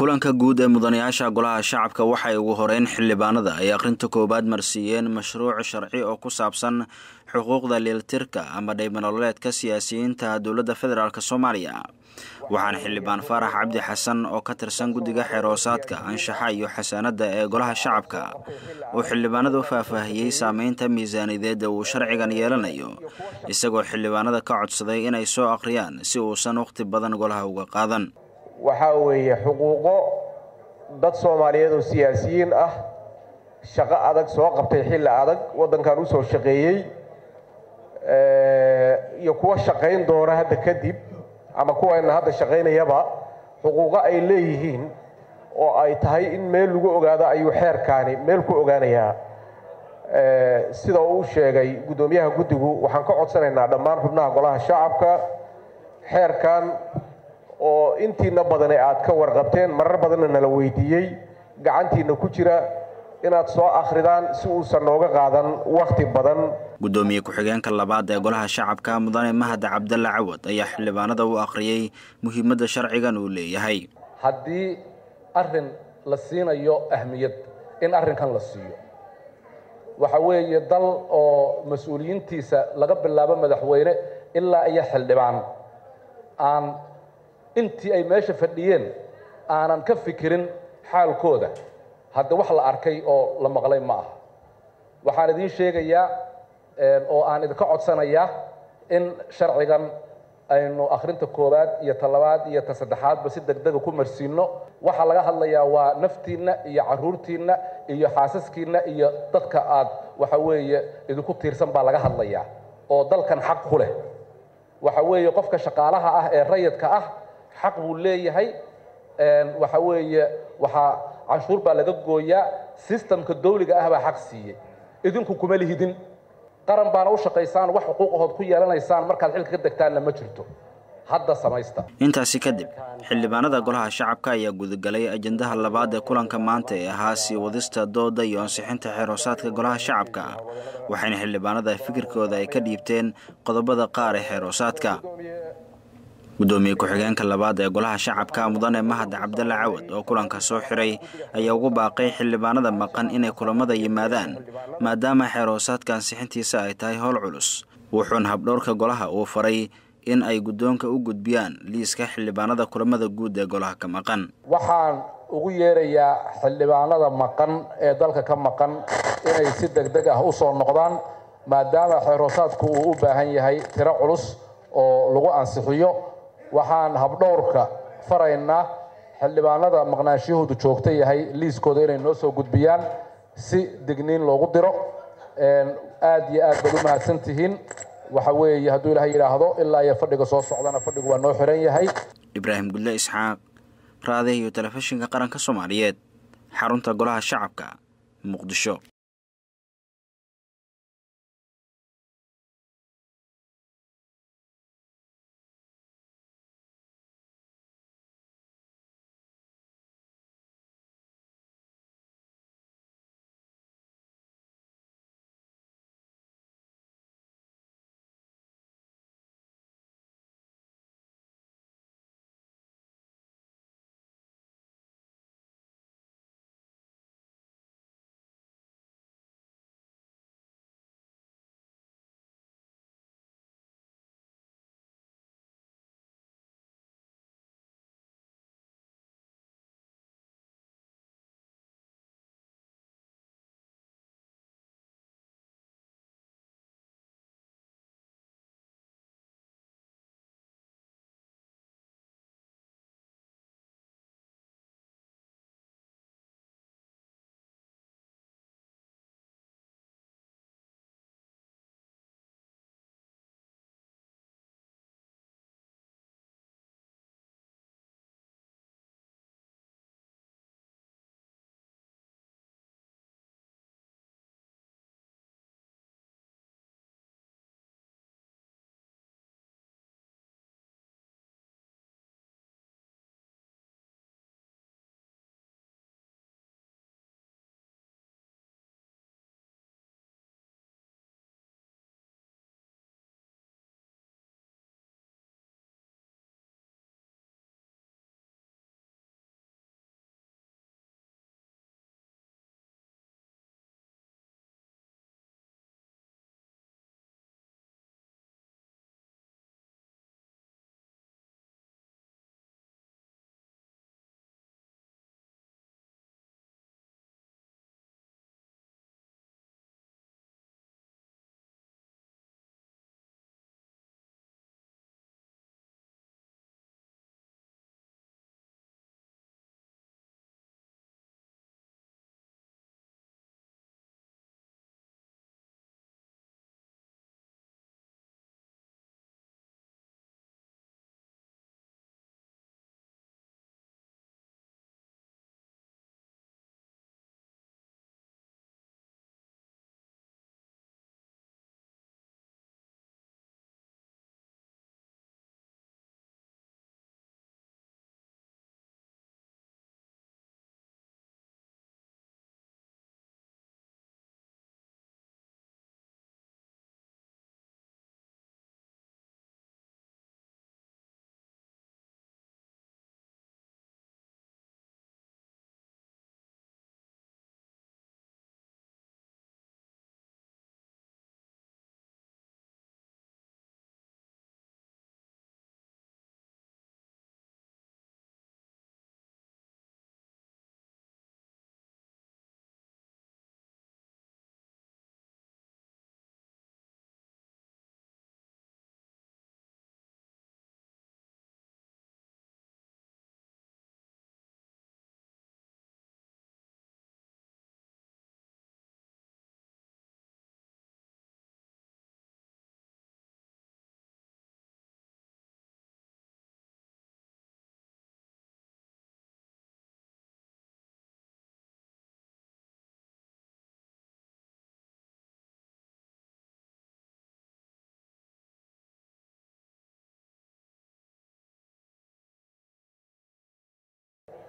kulanka guud ee mudanayaasha golaha shacabka waxay ugu horeyn xildhibaanada ay akhrinta koowaad marsiiyeen mashruuc sharci oo ku saabsan xuquuqda liiltirka ama dhaymanololeedka siyaasiyiinta dowladda federaalk soomaaliya waxaana xildhibaan faarax cabdi xasan oo ka tirsan guddiga xeeroosaadka anshaxa iyo xasaanadda ee golaha shacabka uu xildhibaanada u faahfaahiyey saameynta miisaaniyadeed uu sharcigan yeelanayo isagoo xildhibaanada ka codsaday inay soo akhriyaan si uusan wakhti badan golaha uga qaadan waxaa weeye xuquuqo dad soomaaliyeed oo siyaasiyiin ah shaqo adag soo qabtay xilli adag waddankan u soo shaqeeyey iyo kuwa shaqayn doona hadda kadib ama kuwayna hadda shaqaynayaba xuquuqo ay leeyihiin oo ay tahay in meel lagu ogaado ayuu xeerkaani meel ku ogaanayaa sida uu sheegay guddoomiyaha guddigu waxaan ka codsanaynaa dhammaan xubnaha golaha shacabka xeerkan oo intiina badane aad ka warqabteen marar badanna nala weydiiyey gacantiina ku jira inaad soo akhridaan si uusan nooga qaadan wakhti badan guddoomiye ku-xigeenka labaad ee golaha shacabka mudane mahad cabdalle cawad ayaa xildhibaanada u akhriyey muhiimadda sharcigan uu leeyahay haddii arrin la siinayo ahmiyad in arrinkan la siiyo waxa weeye dal oo mas-uuliyiintiisa laga bilaabo madaxweyne ilaa iyo xildhibaan aan intii ay meesha fadhiyeen aanan ka fikirin xaalkooda hadda wax la arkay oo la maqlay ma aha waxaan idiin sheegayaa oo aan idinka codsanayaa in sharcigan aynu akhrinta koowaad iyo talabaad iyo ta saddexaadba si degdega ku marsiinno waxaa laga hadlayaa waa naftiinna iyo caruurtiinna iyo xaasaskiinna iyo dadka aad waxa weeye idinku tiirsan baa laga hadlayaa oo dalkan xaq ku leh waxa weeye qofka shaqaalaha ah ee rayidka ah xaq buu leeyahay waxa weeye waxaa canshuur baa laga gooyaa sistamka dawliga ah baa xaq siiyey idinku kuma lihidin qaran baana u shaqaysaan wax xuquuqahood ku yeelanaysaan markaad xilka ka degtaanna ma jirto hadda samaysta intaasi kadib xildhibaanada golaha shacabka ayaa gudagalay ajendaha labaad ee kulanka maanta ee ahaa sii wadista dooda iyo ansixinta xeeroosaadka golaha shacabka waxayna xildhibaanada fikirkooda ay ka dhiibteen qodobada qaar ee xeeroosaadka guddoomiye ku-xigeenka labaad ee golaha shacabka mudane mahad cabdalle cawad oo kulanka soo xiray ayaa ugu baaqay xildhibaanada maqan inay kulamada yimaadaan maadaama xeeroosaadka ansixintiisa ay tahay howl culus wuxuuna habdhowrka golaha uu faray in ay guddoonka u gudbiyaan liiska xildhibaanada kulamada guud ee golaha ka maqan waxaan ugu yeerayaa xildhibaanada maqan ee dalka ka maqan inay si deg deg ah u soo noqdaan maadaama xeeroosaadku uu u baahan yahay tiro culus oo lagu ansixiyo waxaan habdhowrka faraynaa xildhibaanada maqnaanshiyahoodu joogta yahay liiskooda inay noo soo gudbiyaan si digniin loogu diro aad iyo aad baad u mahadsan tihiin waxa weeye hadduu ilahay yidhaahdo ilaa iyo fadhiga soo socdana fadhigu waa noo xiran yahay ibraahim gudle isxaaq raadih iyo telefishinka qaranka soomaaliyeed xarunta golaha shacabka muqdisho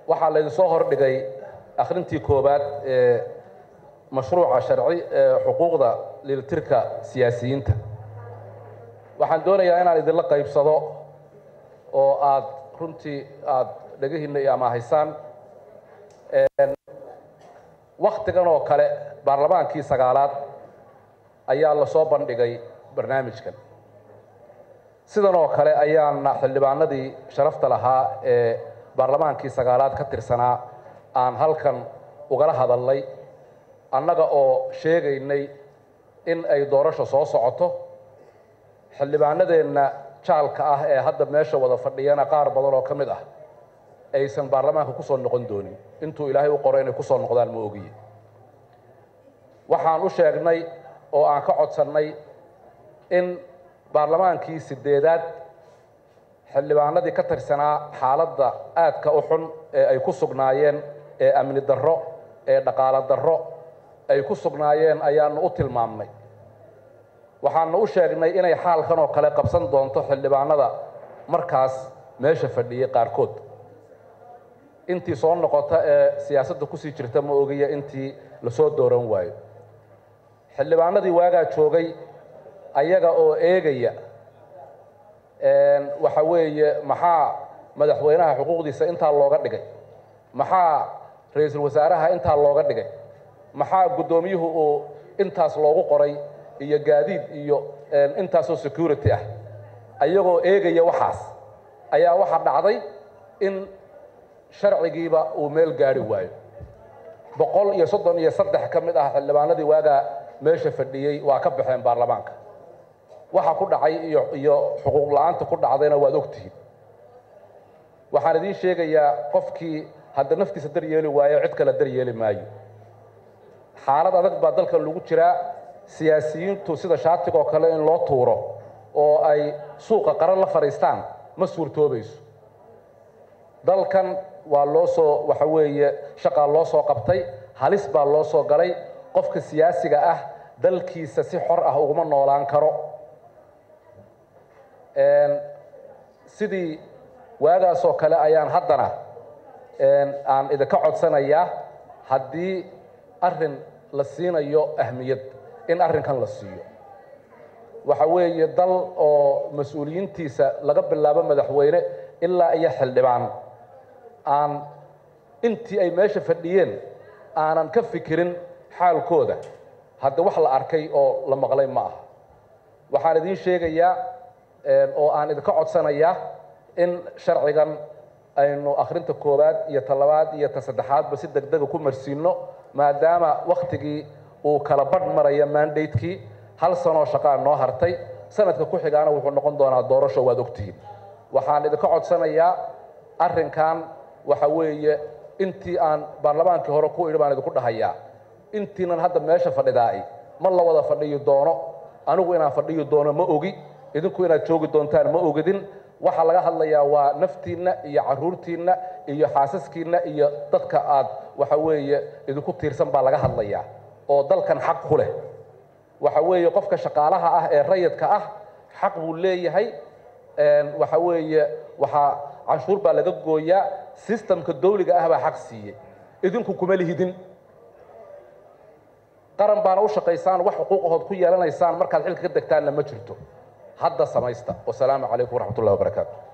waxaa laydinsoo hordhigay akhrintii koowaad ee mashruuca sharci ee xuquuqda liiltirka siyaasiyiinta waxaan doonayaa inaan idinla qaybsado oo aad runtii aad dhegihiinna iyo amaahaysaan waktigan oo kale baarlamaankii sagaalaad ayaa lasoo bandhigay barnaamijkan sidan oo kale ayaana xildhibaanadii sharafta lahaa ee baarlamaankii sagaalaad ka tirsanaa aan halkan ugala hadalnay annaga oo sheegaynay in ay doorasho soo socoto xildhibaanadeenna jaalka ah ee hadda meesha wada fadhiyana qaar badan oo ka mid ah aysan baarlamaanka ku soo noqon doonin intuu ilaahay u qoro inay ku soo noqdaan ma ogiye waxaan u sheegnay oo aan ka codsannay in baarlamaankii sideedaad xildhibaanadii ka tirsanaa xaaladda aadka u xun ee ay ku sugnaayeen ee amni darro ee dhaqaalo darro ay ku sugnaayeen ayaanu u tilmaamnay waxaanu u sheegnay inay xaalkan oo kale qabsan doonto xildhibaanada markaas meesha fadhiyey qaarkood intii soo noqota ee siyaasadda kusii jirta ma ogiya intii lasoo dooran waayo xildhibaanadii waagaa joogay ayaga oo eegaya waxa weeye maxaa madaxweynaha xuquuqdiisa intaa looga dhigay maxaa ra-iisul wasaaraha intaa looga dhigay maxaa guddoomiyuhu uu intaas loogu qoray iyo gaadiid iyo intaasoo security ah ayagoo eegaya waxaas ayaa waxaa dhacday in sharcigiiba uu meel gaari waayo boqol iyo soddon iyo saddex ka mid ah xildhibaanadii waagaa meesha fadhiyey waa ka baxeen baarlamaanka waxa ku dhacay iyo iyo xuquuq la-aanta ku dhacdayna waad ogtihiin waxaan idiin sheegayaa qofkii hadda naftiisa daryeeli waayo cid kale daryeeli maayo xaalad adag baa dalkan lagu jiraa siyaasiyiintu sida shaatigoo kale in loo tuuro oo ay suuqa qaran la fadhiistaan ma suurtoobayso dalkan waa loo soo waxa weeye shaqaa loo soo qabtay halis baa loo soo galay qofka siyaasiga ah dalkiisa si xor ah uguma noolaan karo sidii waagaasoo kale ayaan haddana aan idinka codsanayaa haddii arrin la siinayo ahmiyad in arrinkan la siiyo waxa weeye dal oo mas-uuliyiintiisa laga bilaabo madaxweyne ilaa iyo xildhibaan aan intii ay meesha fadhiyeen aanan ka fikirin xaalkooda hadda wax la arkay oo la maqlay ma aha waxaan idiin sheegayaa oo aan idinka codsanayaa in sharcigan aynu akhrinta koowaad iyo talabaad iyo ta saddexaadba si deg dega ku marsiinno maadaama waktigii uu kala badh maraya mandatekii hal sanoo shaqaa noo hartay sanadka ku xigaana wuxuu noqon doonaa doorasho waad ogtihiin waxaan idinka codsanayaa arrinkan waxa weeye intii aan baarlamaankii hore ku idhi baan idinku dhahayaa intiinan hadda meesha fadhidaai ma la wada fadhiyi doono anigu inaan fadhiyi doono ma ogi idinku inaad joogi doontaan ma ogidin waxaa laga hadlayaa waa naftiinna iyo caruurtiinna iyo xaasaskiinna iyo dadka aad waxa weeye idinku tiirsan baa laga hadlayaa oo dalkan xaq ku leh waxa weeye qofka shaqaalaha ah ee rayidka ah xaq buu leeyahay waxa weeye waxaa canshuur baa laga gooyaa sistamka dawliga ah baa xaq siiyey idinku kuma lihidin qaran baana u shaqaysaan wax xuquuqahood ku yeelanaysaan markaad xilka ka degtaanna ma jirto hadda samaysta wasalaamu calaykum waraxmat ullahi wabarakaatu